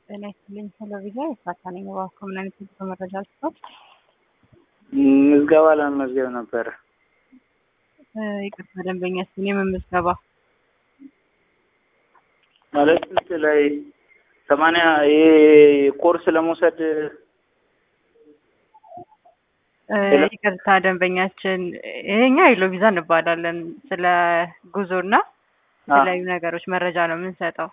ጤና ይስጥልኝ ቴሌቪዥን የፍራታ ነኝ። እባክዎ ምን አይነት የጉዞ መረጃ ልስጥዎት? ምዝገባ ለመመዝገብ ነበረ። ይቅርታ ደንበኛ ስን የምን ምዝገባ? ማለት ስንት ላይ ሰማንያ ይሄ ኮርስ ለመውሰድ ይቅርታ ደንበኛችን ይሄኛ የሎ ቪዛ እንባላለን። ስለ ጉዞና የተለያዩ ነገሮች መረጃ ነው የምንሰጠው።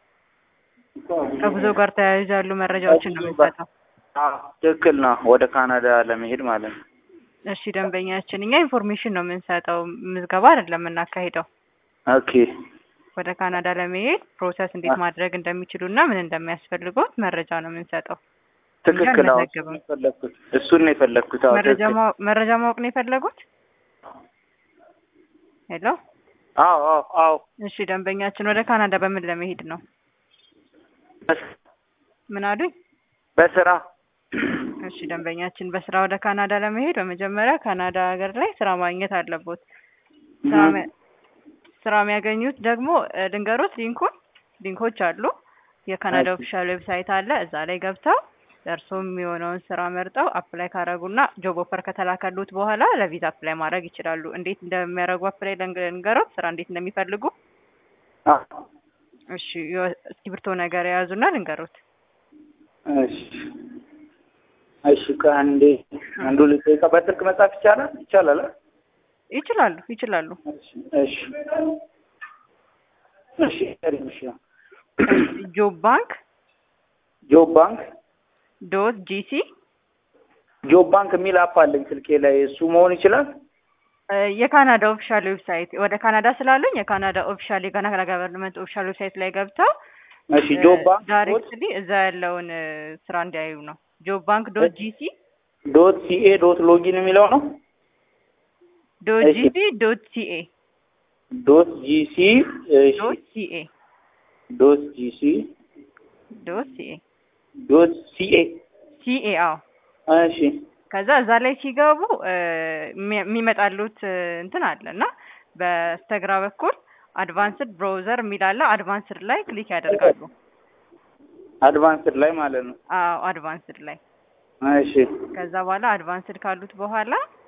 ከጉዞ ጋር ተያይዞ ያሉ መረጃዎችን ነው የምንሰጠው። ትክክል ነው። ወደ ካናዳ ለመሄድ ማለት ነው። እሺ ደንበኛችን፣ እኛ ኢንፎርሜሽን ነው የምንሰጠው፣ ምዝገባ አይደለም የምናካሂደው። ኦኬ ወደ ካናዳ ለመሄድ ፕሮሰስ እንዴት ማድረግ እንደሚችሉ እና ምን እንደሚያስፈልገውት መረጃ ነው የምንሰጠው። ትክክል። አዎ አንመዘግብም። የፈለግኩት እሱን ነው የፈለግኩት። አዎ መረጃ ትክክል። ማወቅ መረጃ ማወቅ ነው የፈለጉት? ሄሎ። አዎ አዎ አዎ እሺ ደንበኛችን፣ ወደ ካናዳ በምን ለመሄድ ነው? ምን አሉኝ? በስራ እሺ ደንበኛችን፣ በስራ ወደ ካናዳ ለመሄድ በመጀመሪያ ካናዳ ሀገር ላይ ስራ ማግኘት አለቦት። ስራ መ- ስራ የሚያገኙት ደግሞ እ፣ ልንገሮት ሊንኩን ሊንኮች አሉ። የካናዳ እሺ። ኦፊሻል ዌብሳይት አለ። እዛ ላይ ገብተው ለእርስዎ የሚሆነውን ስራ መርጠው አፕላይ ካረጉና ጆብ ኦፈር ከተላከሉት በኋላ ለቪዛ አፕላይ ማድረግ ይችላሉ። እንዴት እንደሚያደርጉ አፕላይ ልንገ- ልንገሮት፣ ስራ እንዴት እንደሚፈልጉ። አዎ እሺ የወ- እስክሪብቶ ነገር የያዙና ልንገሮት። እሺ እሺ ከአንዴ አንዱ ልጠይቃ በስልክ መጻፍ ይቻላል ይቻላል አ? ይችላሉ ይችላሉ። እሺ እሺ እሺ እሺ ጆብ ባንክ ጆብ ባንክ ዶት ጂሲ ጆብ ባንክ የሚል አፕ አለኝ ስልኬ ላይ እሱ መሆን ይችላል የካናዳ ኦፊሻል ዌብሳይት ወደ ካናዳ ስላለኝ የካናዳ ኦፊሻል የካናዳ ገቨርንመንት ኦፊሻል ዌብሳይት ላይ ገብተው እሺ ጆብ ባንክ ዶት ዳይሬክትሊ እዛ ያለውን እ፣ ስራ እንዲያዩ ነው። ጆብ ባንክ ዶት ጂሲ ዶት ሲኤ ዶት ሎጊን የሚለው ነው ዶት እሺ። ጂሲ ዶት ሲኤ ዶት ጂሲ እሺ ዶት ሲኤ ዶት ጂሲ ዶት ሲኤ ዶት ሲኤ ሲኤ አዎ። እሺ ከዛ እዛ ላይ ሲገቡ እ፣ የሚ- የሚመጣሉት እ፣ እንትን አለ እና በስተግራ በኩል አድቫንስድ ብራውዘር የሚል አለ። አድቫንስድ ላይ ክሊክ ያደርጋሉ። አድቫንስድ ላይ ማለት ነው አዎ አድቫንስድ ላይ እሺ ከዛ በኋላ አድቫንስድ ካሉት በኋላ